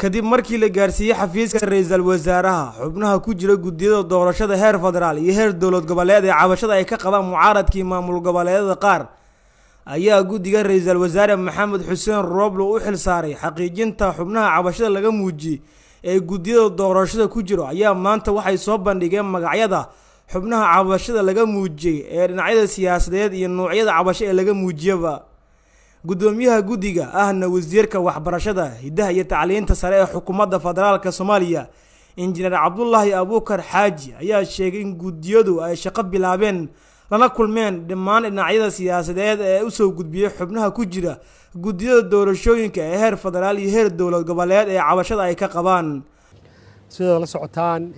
kadib markii la gaarsiiyey xafiiska ra-iisul wasaaraha xubnaha ku jira guddiyada doorashada heer federaal iyo heer dowlad goboleed ee cabashada ay ka qabaan mucaaradkii maamul goboleedyada qaar ayaa guddiga ra-iisul wasaare maxamed xuseen rooblo u xil saaray xaqiijinta xubnaha cabashada laga muujiyey ee guddiyada doorashada ku jiro ayaa maanta waxay soo bandhigeen magacyada xubnaha cabashada laga muujiyey ee dhinacyada siyaasadeed iyo noocyada cabasho ee laga muujiyaba guddoomiyaha guddiga ahna wasiirka waxbarashada hiddaha iyo tacliinta sare ee xukuumadda federaalka soomaaliya injineer cabdulaahi abuukar xaaji ayaa sheegay in guddiyadu ay shaqo bilaabeen lana kulmeen dhammaan dhinacyada siyaasadeed ee usoo gudbiyey xubnaha ku jira guddiyada doorashooyinka ee heer federaal iyo heer dowlad goboleed ee cabashada ay ka qabaan sidaad la socotaan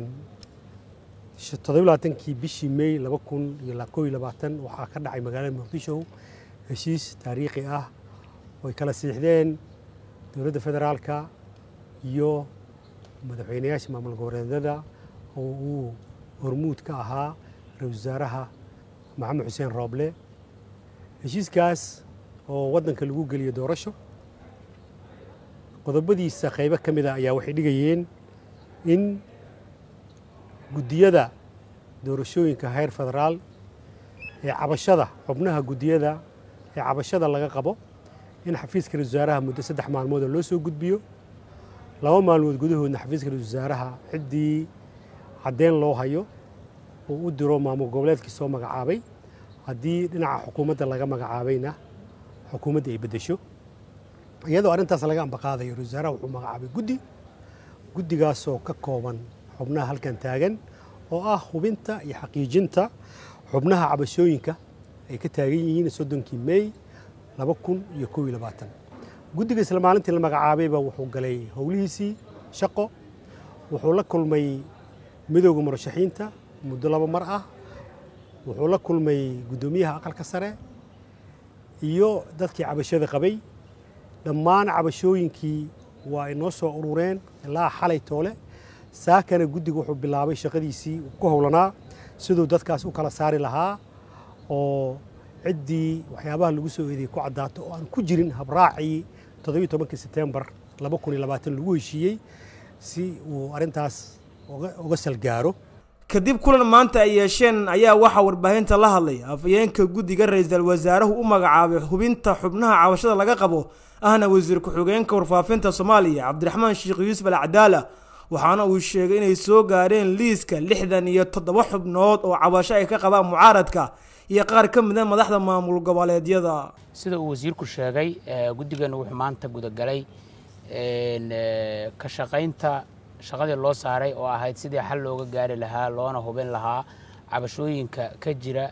todobaatankii bishii may laba kun iyo koo iyo labaatan waxaa ka dhacay magaalada muqdisho heshiis taariikhi ah oo ay kala siixdeen dowladda federaalka iyo madaxweynayaasha maamul goboleedyada oo uu hormuud ka ahaa ra-isul wasaaraha maxamed xuseen rooble heshiiskaas oo waddanka lagu geliyo doorasho qodobadiisa qaybo ka mid a ayaa waxay dhigayeen in guddiyada doorashooyinka heer federaal ee cabashada xubnaha guddiyada ee cabashada laga qabo in xafiiska ra-isul wasaaraha muddo saddex maalmood oo loo soo gudbiyo laba maalmood gudahoodna xafiiska ra-isul wasaaraha ciddii caddeyn loo hayo uu u diro maamul goboleedkii soo magacaabay haddii dhinaca xukuumadda laga magacaabayna xukuumadda ay beddesho iyadoo arrintaas laga ambaqaadayo ra-isul wasaaraha wuxuu magacaabay guddi guddigaasoo ka kooban xubnaha halkan taagan oo ah hubinta iyo xaqiijinta xubnaha cabashooyinka ay ka taagan yihiin soddonkii mey laba kun iyo kow iyo labaatan guddiga isla maalintii la magacaabayba wuxuu galay howlihiisii shaqo wuxuu la kulmay midowda murashaxiinta muddo laba mar ah wuxuu la kulmay guddoomiyaha aqalka sare iyo dadkii cabashada qabay dhammaan cabashooyinkii waa ay noo soo urureen ilaa xalay toole saakana guddiga wuxuu bilaabay shaqadiisii ku howlanaa siduu dadkaas u kala saari lahaa oo ciddii waxyaabaha lagu soo eedeyey ku caddaato oo aan ku jirin habraacii toddobiyo tobankii setembar laba kun iyo labaatan lagu heshiiyey si uu arrintaas uga salgaaro kadib kulan maanta ay yeesheen ayaa waxaa warbaahinta la hadlay afayeenka guddiga ra-iisul wasaaruhu u magacaabay hubinta xubnaha cabashada laga qabo ahna wasiir ku-xigeenka warfaafinta soomaaliya cabdiraxmaan sheekh yuusuf al cadaala waxaana uu sheegay inay soo gaareen liiska lixdan iyo toddoba xubnood oo cabasho ay ka qabaan mucaaradka iyo qaar ka mida madaxda maamul goboleedyada sida uu wasiirku sheegay guddiganu wuxuu maanta gudagalay ka shaqaynta shaqadii loo saaray oo ahayd sidii xal looga gaari lahaa loona hubin lahaa cabashooyinka ka jira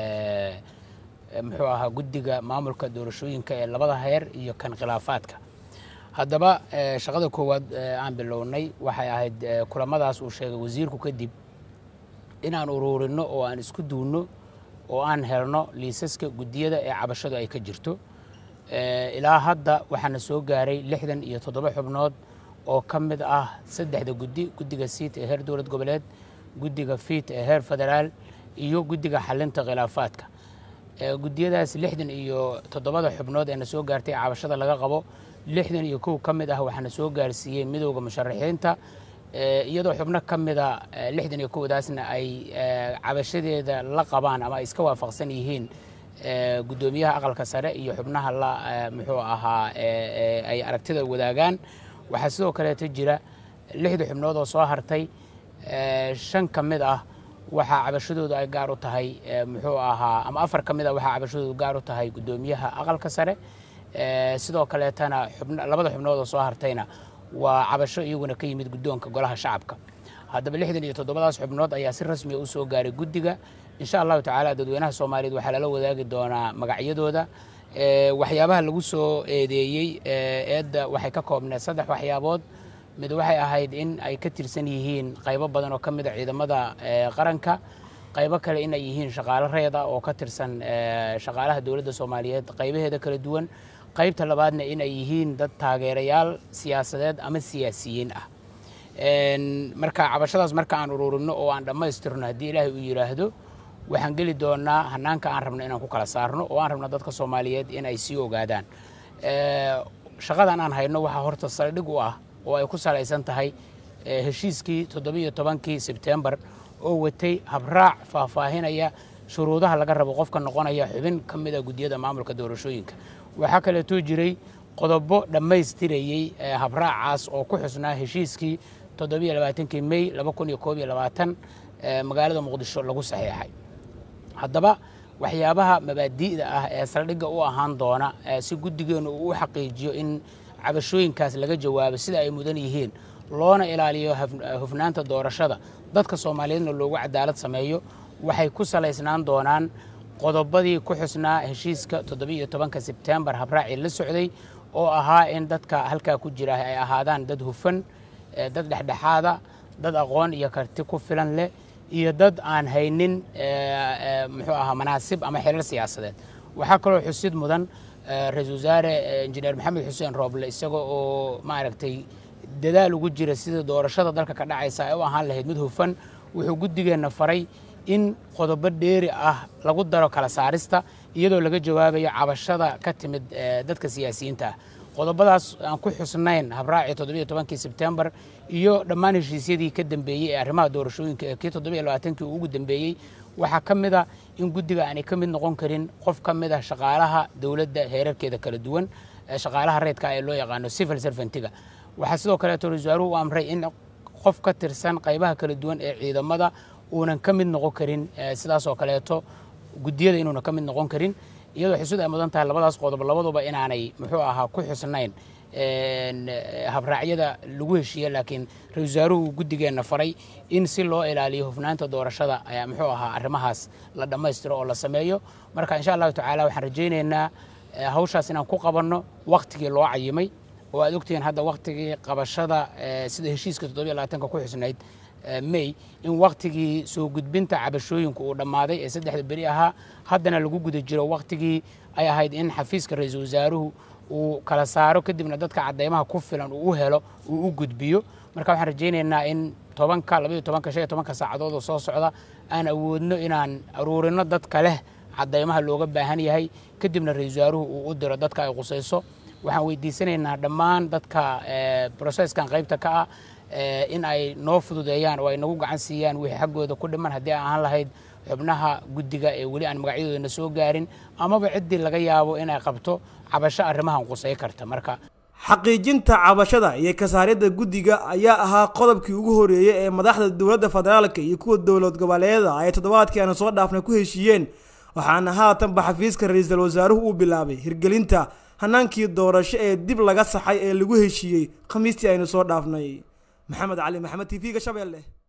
muxuu ahaa guddiga maamulka doorashooyinka ee labada heer iyo kan khilaafaadka haddaba shaqada koowaad aan bilownay waxay ahayd kulamadaas uu sheegay wasiirku kadib inaan uruurino oo aan isku duunno oo aan helno liisaska guddiyada ee cabashadu ay ka jirto ilaa hadda waxaana soo gaaray lixdan iyo toddoba xubnood oo ka mid ah saddexda guddi guddiga siit ee heer dowlad goboleed guddiga fiit ee heer federaal iyo guddiga xalinta khilaafaadka guddiyadaas lixdan iyo toddobada xubnood ee na soo gaartay cabashada laga qabo lixdan iyo kow ka mid ah waxaana soo gaarsiiyey midowda musharaxiinta iyadoo xubno ka mida lixdan iyo kowdaasna ay cabashadeeda la qabaan ama ay iska waafaqsan yihiin guddoomiyaha aqalka sare iyo xubnaha la muxuu ahaa ay aragtida wadaagaan waxaa sidoo kaleeto jira lixda xubnood oo soo hartay shan ka mid ah waxaa cabashadoodu ay gaar u tahay muxuu ahaa ama afar ka mid ah waxaa cabashadoodu gaar u tahay guddoomiyaha aqalka sare sidoo kaleetana labada xubnood oo soo hartayna waa cabasho iyaguna ka yimid guddoonka golaha shacabka haddaba lixdan iyo toddobadaas xubnood ayaa si rasmiya u soo gaaray guddiga insha allahu tacaala dadweynaha soomaaliyeed waxaa lala wadaagi doonaa magacyadooda waxyaabaha lagu soo eedeeyey eedda waxay ka koobneed saddex waxyaabood mid waxay ahayd in ay ka tirsan yihiin qaybo badan oo ka mid a ciidamada qaranka qaybo kale in ay yihiin shaqaalo reeda oo ka tirsan shaqaalaha dowladda soomaaliyeed qaybaheeda kala duwan qaybta labaadna in ay yihiin dad taageerayaal siyaasadeed ama siyaasiyiin ah marka cabashadaas marka aan ururino oo aan dhammaystirno haddii ilaahay uu yidhaahdo waxaan geli doonaa hanaanka aan rabno inaan ku kala saarno oo aan rabno dadka soomaaliyeed in ay sii ogaadaan shaqadan aan hayno waxaa horta saldhig u ah oo ay ku salaysan tahay heshiiskii toddobiiyo tobankii sebtembar oo watay habraac faahfaahinaya shuruudaha laga rabo qofka noqonaya xubin ka mid a guddiyada maamulka doorashooyinka waxaa kaleetoo jiray qodobo dhammaystirayey habraacaas oo ku xusnaa heshiiskii toddobiiyo labaatankii mey laba kun iyo koob iyo labaatan magaalada muqdisho lagu saxiixay haddaba waxyaabaha mabaadi'da ah ee saldhigga u ahaan doona si guddigeennu uu u xaqiijiyo in cabashooyinkaas laga jawaabo sida ay mudan yihiin loona ilaaliyo hufnaanta doorashada dadka soomaaliyeedna loogu cadaalad sameeyo waxay ku salaysnaan doonaan qodobadii ku xusnaa heshiiska toddobiiyo tobanka sebtembar habraacii la socday oo ahaa in dadka halkaa ku jira ay ahaadaan dad hufan dad dhexdhexaada dad aqoon iyo karti ku filan leh iyo dad aan haynin muxuu ahaa manaasib ama xiriir siyaasadeed waxaa kaloo xusid mudan ra-iisul wasaare injineer maxamed xuseen rooble isaga oo maaragtay dadaal ugu jira sida doorashada dalka ka dhacaysa ay u ahaan lahayd mid hufan wuxuu guddigeenna faray in qodobo dheeri ah lagu daro kala saarista iyadoo laga jawaabayo cabashada ka timid dadka siyaasiyiinta ah qodobadaas aan ku xusnayn habraacii toddobiiyo tobankii sebtembar iyo dhammaan heshiisyadii ka dambeeyey ee arrimaha doorashooyinka ee kii toddobiiyo labaatankii ugu dambeeyey waxaa ka mid a in guddiga aanay ka mid noqon karin qof ka mid ah shaqaalaha dowladda heerarkeeda kala duwan shaqaalaha reydka ee loo yaqaano civil servantiga waxaa sidoo kaleeto ra-isul wasaaruhu u amray in qof ka tirsan qaybaha kala duwan ee ciidamada uunan ka mid noqon karin sidaas oo kaleeto guddiyada inuunan ka mid noqon karin iyadoo xusud ay mudan tahay labadaas qodob labaduba inaanay muxuu ahaa ku xusnayn habraacyada lagu heshiiye laakiin ra-isul wasaaruhu uu guddigeenna faray in si loo ilaaliyo hufnaanta doorashada muxuu ahaa arrimahaas la dhammaystiro oo la sameeyo marka insha allahu tacaala waxaan rajaynaynaa hawshaas inaan ku qabanno wakhtigii loo cayimay oo aad ogtihiin hadda wakhtigii qabashada sida heshiiska toddobiyo labaatanka ku xusnayd may in wakhtigii soo gudbinta cabashooyinka uu dhammaaday ee saddexda beri ahaa haddana lagu guda jiro wakhtigii ay ahayd in xafiiska ra-iisul wasaaruhu uu kala saaro kadibna dadka cadeymaha ku filan uu u helo uu u gudbiyo marka waxaan rajaynaynaa in tobanka labaiyo tobanka shan iyo tobanka saacadood oo soo socda aan awoodno inaan aruurino dadka leh cadeymaha looga baahan yahay kadibna ra-iisul wasaaruhu uu u diro dadka ay qusayso waxaan weydiisanaynaa dhammaan dadka broseskan qaybta ka ah in ay noo fududeeyaan oo ay nagu gacan siiyaan wixii xaggooda ku dhiman haddii aan ahaan lahayd xubnaha guddiga ee weli aan magacyadoodana soo gaarin amaba ciddii laga yaabo inay qabto cabasho arrimahan qusay karta marka xaqiijinta cabashada iyo kasaaryadda guddiga ayaa ahaa qodobkii ugu horeeyey ee madaxda dowladda federaalka iyo kuwa dowlad goboleeda ay toddobaadkii aanu soo dhaafnay ku heshiiyeen waxaana haatanba xafiiska ra-iisul wasaaruhu uu bilaabay hirgelinta hanaankii doorasho ee dib laga saxay ee lagu heshiiyey khamiistii aynu soo dhaafnay maxamed cali maxamed t v-ga shabeelle